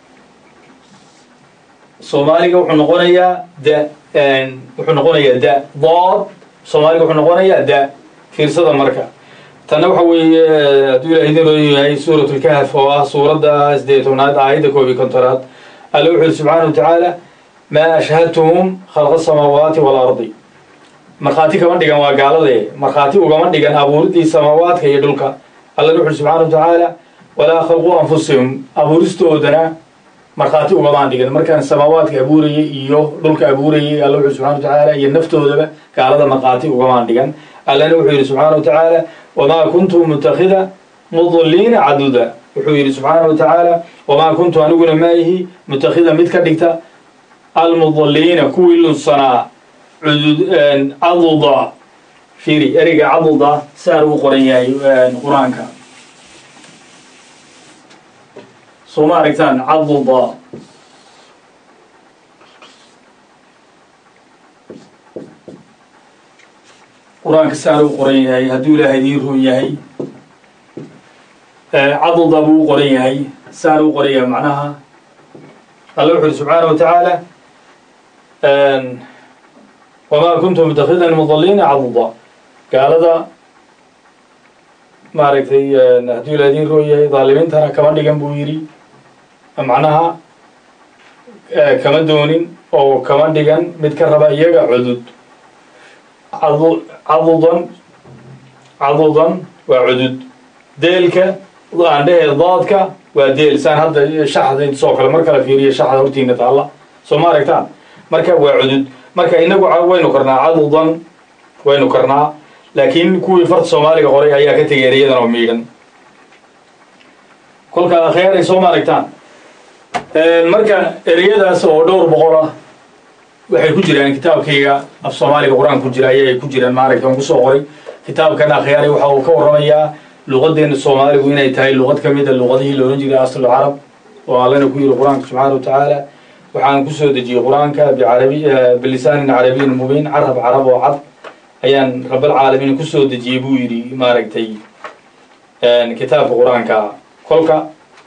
soomaaliga wuxuu noqonayaa da wuxuu noqonayaa da dood soomaaliga wuxuu noqonayaa da fiirsada marka tanna waxa weeye hadduu ilaah idin roon yahay suurat lkahf oo ah suuradda sideed tobnaad aayadda koob iyo kontonaad alle wuxu yidhi subxaana wa tacaala maa ashhadtuhum khalqa samaawaati waalardi markhaati kama dhigan waa gaalade markhaati ugama dhigan abuuridii samaawaadka iyo dhulka allana wuxu uhi subxana wa tacaala walaa khalquu anfusihum abuuristoodana markhaati ugamaan dhigan markaan samaawaadka abuurayay iyo dhulka abuurayay alla wuxu subxana wa tacaala iyo naftoodaba gaalada markhaati ugamaan dhigan allana wuxuu yidhi subxaana wa tacaala wamaa kuntu mutakida mudiliina caduda wuxuu yidhi subxaana wa tacaala wamaa kuntu aniguna maayihi mutakida mid ka dhigta almudiliina kuwii lunsanaa caduda firi ereyga caduda saan uu qoran yahay qur-aanka soo ma aragtaan caduda qur-aanka saan uu qoran yahay hadduu ilaahay idiin run yahay caduda buu u qoran yahay saan uu qoran yahay macnaha alla wuxu uhi subxaana wa tacaala wamaa kuntu mutakhidan mudaliina caduda gaalada maaragtay hadduu ilaahay idiin run yahay dhaalimiintana kama dhigan buu yidhi macnaha kama doonin oo kama dhigan mid ka raba iyaga cudud cadudan cadudan waa cudud deelka aan dhehee daadka waa deel saan hadda shaxda soo kale mar kale fiiriya shaxda hortiina taalla soo ma aragtaan marka waa cudud marka inagu waynu karnaa cadudan waynu karnaa laakiin kuwii farta soomaaliga qoray ayaa ka tegay ereyadan oo miidhan kolka akheeray soo ma aragtaan marka ereyadaas oo dhowr boqol ah waxay ku jiraan kitaabkayga af soomaaliga qur-aan ku jira ayay ku jiraan maaragta on kusoo qoray kitaabkan akhyaaray waxa uu ka warramayaa luqadeena soomaaligu inay tahay luqad ka mida luqadihii loohan jiray aslu carab oo allana ku yidhi qur-aanka subxaana wa tacaala waxaan kusoo dejiyey qur-aanka bicarabi bilisaanin carabiyin mubiin carab carab oo cad ayaan rabalcaalamiin kusoo dejiyey buu yidhi maaragtay kitaabka qur-aanka kolka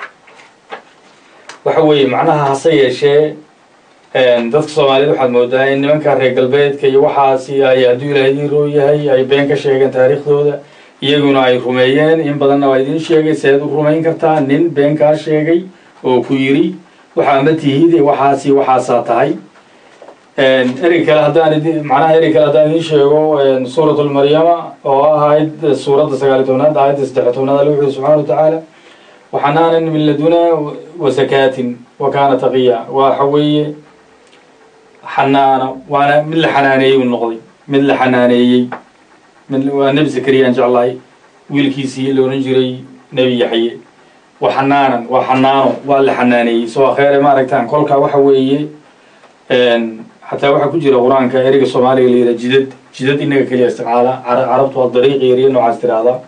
waxa weeye macnaha hase yeeshee dadka soomaaliyed waxaad moodaa in nimanka reer galbeedka iyo waxaasi ay hadduu ilaah idiin roo yahay ay been ka sheegeen taariikhdooda iyaguna ay rumeeyeen in badanna waa idiin sheegay seed u rumayn kartaa nin been kaa sheegay oo ku yidhi waxaa ma tihid waxaasi waxaasaa tahay erey kale haddaan macnaha erey kale haddaan idiin sheego suurat lmaryama oo ah aayad suuradda sagaali tobnaad aayadda saddex tobnaad alle wuxuuri subxana wa tacaala waxanaanan min ladunaa wasakaatin wa kaana taqiya waxa weeye xanaano waana mid la xanaaneeyey uu noqday mid la xanaaneeyey mid waa nebi zakariyaan jeclahay wiilkiisii la odhan jiray nebi yaxye wa xanaanan waa xanaano waa la xanaaneeyey soo akheere maaragtaan kolka waxa weeye xataa waxaa ku jira qur-aanka ereyga soomaaliga la yidhaha jidad jidad inaga keliya isticmaala carabtu waa dariiqi yariyo noocaas tiraahdaa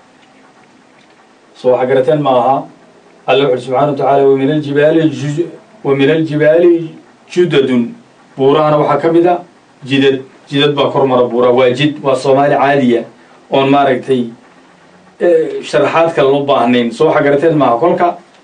soo waxa garateen ma aha alla wuxuuri subxana wa tacaala wa min aljibaali wa min aljibaali judadun buurahana waxaa ka mid a jidad jidad baa kor mara buura waa jid waa soomaali caadiya oon maaragtay sharaxaad kale u baahnayn soo waxa garateen maaha kolka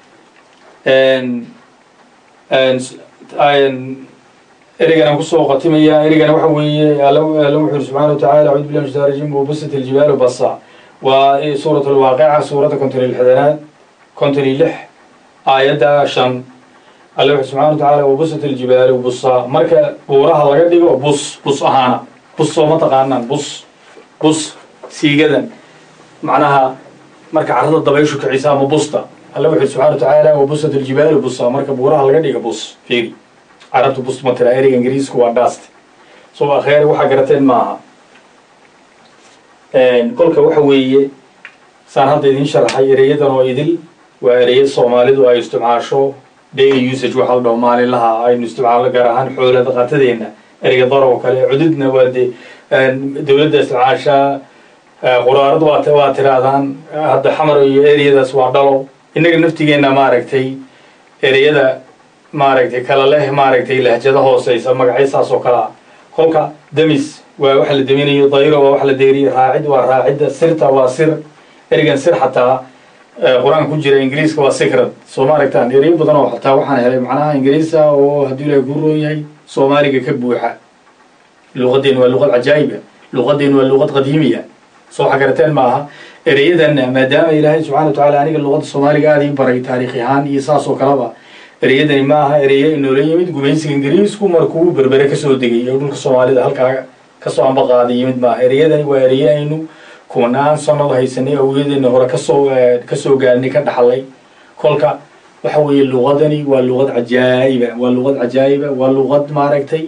ereygan kusoo qatimaya ereygana waxa weeye alla wuxu uri subxana wa tacala acudu billahi min shaitan rajim wabusat aljibaalu basa waa suurat alwaaqica suuradda konton iyo lixdanaad konton iyo lix aayadda shan alle wuxu subxana wa tacaala wabusat aljibaalu busa marka buuraha laga dhigo bus bus ahaana bus soo ma taqaanaan bus bus siigadan macnaha marka carrada dabayshu kicisa ama busta alle wuxu subxana wa tacaala wabusat aljibaalu busa marka buuraha laga dhigo bus fiiri carabta bus ma tira ereyga ingiriisku waa dast soo akheere waxaa garateen maaha kolka waxa weeye saan hadda idiin sharaxay ereyadan oo idil waa ereyad soomaalidu ay isticmaasho daily usage waxa la dhaho maalinlaha aynu isticmaalno gaar ahaan xoola dhaqatadeenna ereyga dar oo kale cududna waa dee dowladda isticmaashaa quraarad waa waa tirahdaan hadda xamar iyo ereyadaas waa dhalo innaga naftigeenna maaragtay ereyada maaragtay kala leh maaragtay lahjada hooseysa magacyo saas oo kale ah kolka demis waa wax la deminayo dayro waa wax la deeriyo raacid waa raacidda sirta waa sir ereygan sir xataa qur-aanka ku jira ingiriiska waa secret soo ma aragtaan ereyo badan oo xataa waxaan helay macnaha ingiriisa oo hadduu ilahay kuu roon yahay soomaaliga ka buuxa luqadeen waa luqad cajaa'iba luqadeen waa luqad qadiimiya soo xagarateen maaha ereyadanna maadaama ilaahay subxana wa tacala aniga luqadda soomaaliga aada ii baray taariikh ahaan iyo saas oo kaleba ereyadani ma aha ereyo inoola yimid gumaysiga ingiriisku markuu berbere kasoo degay oo dhulka soomaalida halkaa kasoo ambaqaaday yimid maaha ereyadani waa ereyo aynu kumanaan sanado haysanay awgeedeena hore kasoo kasoo gaarnay ka dhaxlay kolka waxa weeye luqadani waa luqad cajaa'iba waa luqad cajaa'iba waa luqad maaragtay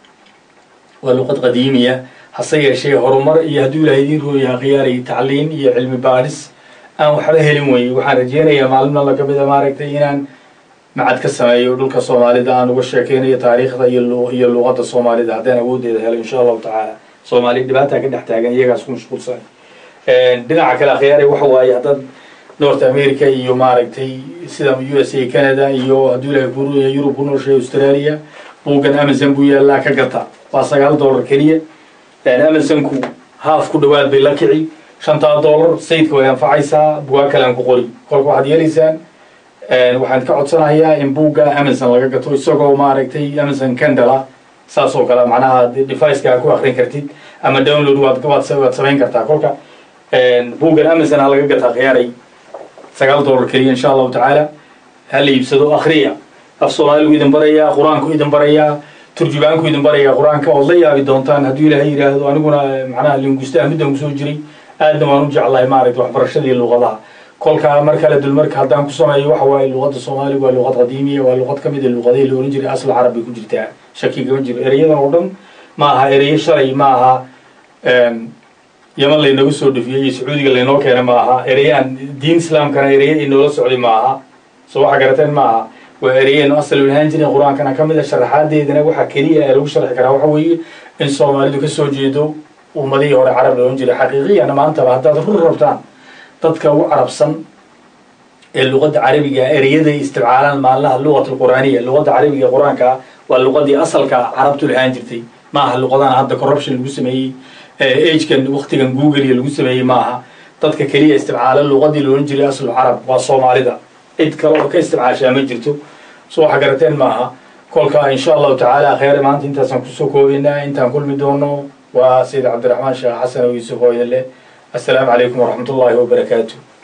waa luqad qadiimiya hase yeeshee horumar iyo hadduu ilahay idiin rooyaha khiyaaray tacliin iyo cilmi baadhis aan waxba helin weye waxaan rajeynayaa maalin alla kamid a maaragtay inaan macad ka sameeyo dhulka soomaalida aan uga sheekeynayo taariikhda iyo iyo luqadda soomaalida haddaan awoodeeda helo insha allahu tacaala soomaaliya dhibaataa ka dhex taagan iyagaas ku mashquulsan dhinaca kale akhyaare waxa waaye haddaad north america iyo maaragtay sida u s a canada iyo hadduu ilahay ku rooyahay yurub ku nooshay australia buuggan amazon buu yaallaa ka gata waa sagaal dollar keliya amazonku haaf ku dhawaad bay la kici shantaa dollar sayidka way anfacaysaa bugaa kale aan ku qori kolka waxaad yeelaysaan waxaan ka codsanayaa in buugga amazon laga gato isagoo maaragtay amazon candala saas oo kale macnaha deviceka aad ku akrin kartid ama download waad waad samayn kartaa kolka buuggan amazon ha laga gataa khiyaaray sagaal dollar keliya insha allahu tacaala ha la iibsado akhriya af soomaaligu idin barayaa qur-aanku idin barayaa turjubaanku idin barayaa qur-aanka ood la yaabi doontaan hadduu ilaahay yidhaahdo aniguna macnaha linguistaha middan kusoo jiray aadna waan u jeclahay maaragta waxbarashadii luqadaha kolkaa mar kale dulmarka haddaan ku sameeyo waxa waaye luqadda soomaaliga waa luqad qadiimiya waa luqad ka mid a luqadihii la ohan jiray asl carab bay ku jirtaa shaki kama jiro ereyadan oo dhan ma aha ereyo shalay ma aha yaman laynagu soo dhufiyey iyo sacuudiga laynoo keenay ma aha ereyaan diin islaamkana ereya inoola socday ma aha soo waxa garateen ma aha waa ereyeynu asal lahaan jirin qur-aankana ka mid a sharaxaadeedana waxaa keliya ee lagu sharxi karaa waxa weeye in soomaalidu kasoo jeedo ummadihii hore carab la ohan jiray xaqiiqiyana maantaba haddaad rur rabtaan dadka ugu carabsan ee luqadda carabiga ereyaday isticmaalaan maalinaha luqat alqur'aaniya luqadda carabiga qur-aanka waa luqadii asalka carabtu lahaan jirtay ma aha luqadana hadda corruption lagu sameeyey agekan waktigan google iyo lagu sameeyey ma aha dadka keliya isticmaala luqadii la ohan jiray aslu carab waa soomaalida cid kale oo ka isticmaashaa ma jirto so waxa garateen ma aha kolka insha allahu tacaala kheyre maanta intaasaan kusoo koobaynaa intaan kulmi doono waa sayid cabdiraxmaan sheekh xasan oo yuusuf oo idin leh assalaamu calaykum waraxmat ullaahi wabarakaatu